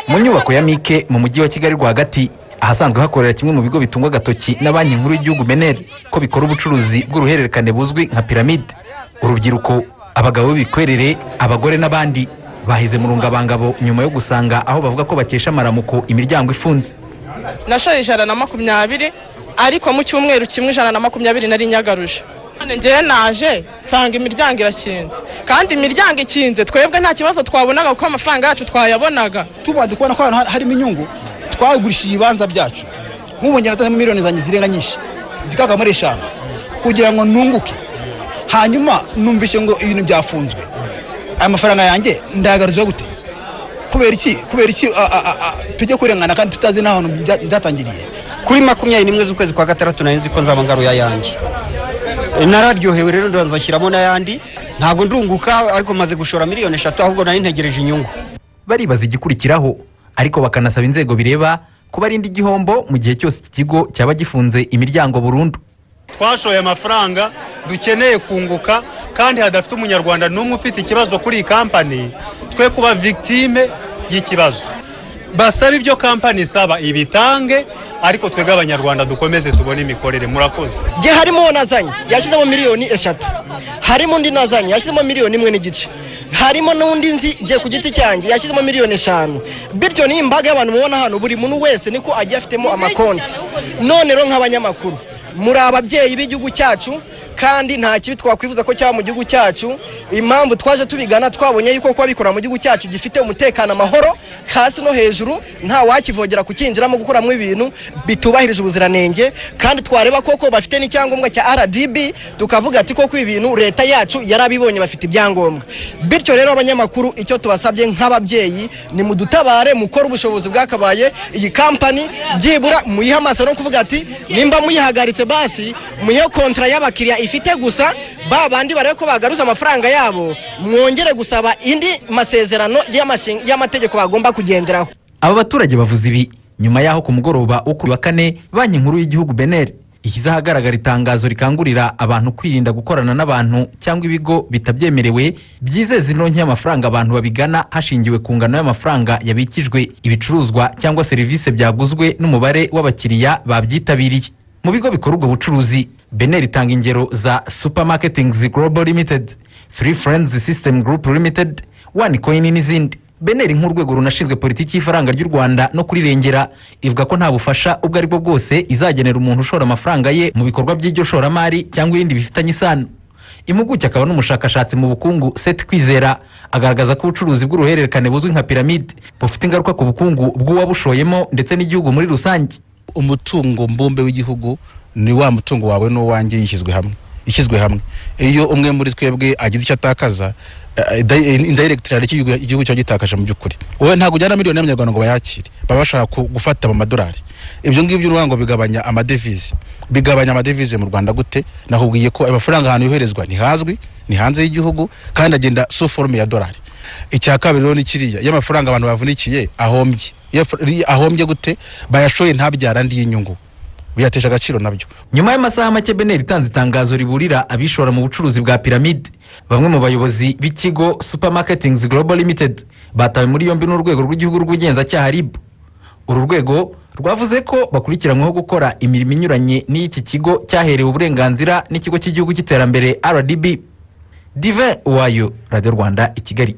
mu nyubako ya mike mu mujyi wa kigali rwagati ahasanzwe hakorera kimwe mu bigo bitungwa agatoki na banki nkuru y'igihugu beneri ko bikora ubucuruzi bw'uruhererekane buzwi nka piramide urubyiruko abagabo b'ibikwerere abagore n'abandi bahize mu rungabangabo nyuma yo gusanga aho bavuga ko bakesha amaramuko imiryango ifunze nashoye ijana na makumyabiri ariko mu cyumweru kimwe ijana na makumyabiri nari nyagaruje none ngewe naje nsanga imiryango irakinze kandi imiryango ikinze twebwe nta kibazo twabonaga kuko amafaranga yacu twayabonaga tubanze kubona ko ahantu harimo inyungu twagurishije ibibanza byacu nk'ubu njye natanga miliyoni zanjye zirenga nyinshi zikaka muri eshanu kugira ngo nunguke hanyuma numvise ngo ibintu byafunzwe aya mafaranga yanjye ndayagaruza gute kubera iki kubera iki a- a- a- a- tujye kurengana kandi tutazi n'ahantu bya- byatangiriye kuri makumyabiri n'imwe z'ukwezi kwa gatandatu nari nzi ko nzaba ngaruye ayanjye E, nararyohewe rero ndanza nshyiramo n'ayandi ntabwo ndunguka ariko maze gushora miliyoni eshatu ahubwo nari ntegereje inyungu baribaza igikurikiraho ariko bakanasaba inzego bireba kubarinda igihombo mu gihe cyose iki kigo cyaba gifunze imiryango burundu twashoye amafaranga dukeneye kunguka kandi hadafite umunyarwanda n'umwe ufite ikibazo kuri iyi kampani twe kuba victime y'ikibazo basabe ibyo kampani isaba ibitange ariko twebwe abanyarwanda dukomeze tubone imikorere murakoze jye harimo uwo nazanye yashyizemo miliyoni eshatu harimo undi nazanye yashyizemo miliyoni imwe n'igice harimo n'undi nzi jye ku giti cyanjye yashyizemo miliyoni eshanu bityo ni imbaga y'abantu mubona hano buri muntu wese niko agiye afitemo amakonti none rero nk'abanyamakuru muri ababyeyi b'igihugu cyacu kandi nta kibi twakwifuza ko cyaba mu gihugu cyacu impamvu twaje tubigana twabonye yuko kuba bikora mu gihugu cyacu gifite umutekano amahoro hasi no hejuru nta wakivogera kukinjiramo gukuramo ibintu bitubahirije ubuziranenge kandi twareba koko bafite n'icyangombwa cya rdb tukavuga ati koko ibintu leta yacu yarabibonye bafite ibyangombwa bityo rero abanyamakuru icyo tubasabye nk'ababyeyi ni mudutabare mukore ubushobozi bwakabaye iyi kampani byibura muyihe amaso no kuvuga ati nimba muyihagaritse basi muyihe kontra y'abakiriya ifite gusa ba bandi barebe ko bagaruza amafaranga yabo mwongere gusaba indi masezerano y'amashin- y'amategeko bagomba kugenderaho aba baturage bavuze ibi nyuma y'aho ku mugoroba wo kuri wa kane banki nkuru y'igihugu beneri ishyize ahagaragara itangazo rikangurira abantu kwirinda gukorana n'abantu cyangwa ibigo bitabyemerewe byizeza indonke y'amafaranga abantu babigana hashingiwe ku ngano y'amafaranga yabikijwe ibicuruzwa cyangwa serivisi byaguzwe n'umubare w'abakiriya babyitabiriye mu bigo bikora ubwo bucuruzi beneri itanga ingero za supermarketings global limited free friends system group limited one coin n'izindi beneri nk'urwego runashinzwe politiki y'ifaranga ry'u rwanda no kurirengera ivuga ko nta bufasha ubwo ari bwo bwose izagenera umuntu ushora amafaranga ye mu bikorwa by'iryo shoramari cyangwa ibindi bifitanye isano impuguke akaba n'umushakashatsi mu bukungu seti kwizera agaragaza ko ubucuruzi bw'uruhererekane buzwi nka piramide bufite ingaruka ku bukungu bw'uwabushoyemo ndetse n'igihugu muri rusange umutungo mbumbe w'igihugu ni wa mutungo wawe n'uwanjye yishyizwe hamwe ishyizwe hamwe iyo umwe muri twebwe agize icyo atakaza eh, indi- indirect hari icyo igihugu- igihugu cyo gitakaje mu by'ukuri wowe ntabwo ujyana miliyoni y'amanyarwanda ngo bayakire baba bashaka ku- gufata mu madolari ibyo ngibyo urabona ngo bigabanya amadevize bigabanya amadevize mu rwanda gute nakubwiye ko ayo mafaranga ahantu yoherezwa ntihazwi ni hanze y'igihugu kandi agenda so forume ya dolari icya kabiri rero ni kiriya iyo amafaranga abantu bavunikiye ahombye Iyo af- ri- ahombye gute bayashoye ntabyara andi y'inyungu biyateje agaciro nabyo nyuma y'amasaha make beneri itanze itangazo riburira abishora mu bucuruzi bwa piramide bamwe mu bayobozi b'ikigo supermarketings global limited batawe muri yombi n'urwego rw'igihugu rw'ubugenzacyaha rib uru rwego rwavuze ko bakurikiranyweho gukora imirimo inyuranye n'iki kigo cyaherewe uburenganzira n'ikigo cy'igihugu cy'iterambere rdb dive wayo radiyo rwanda i kigali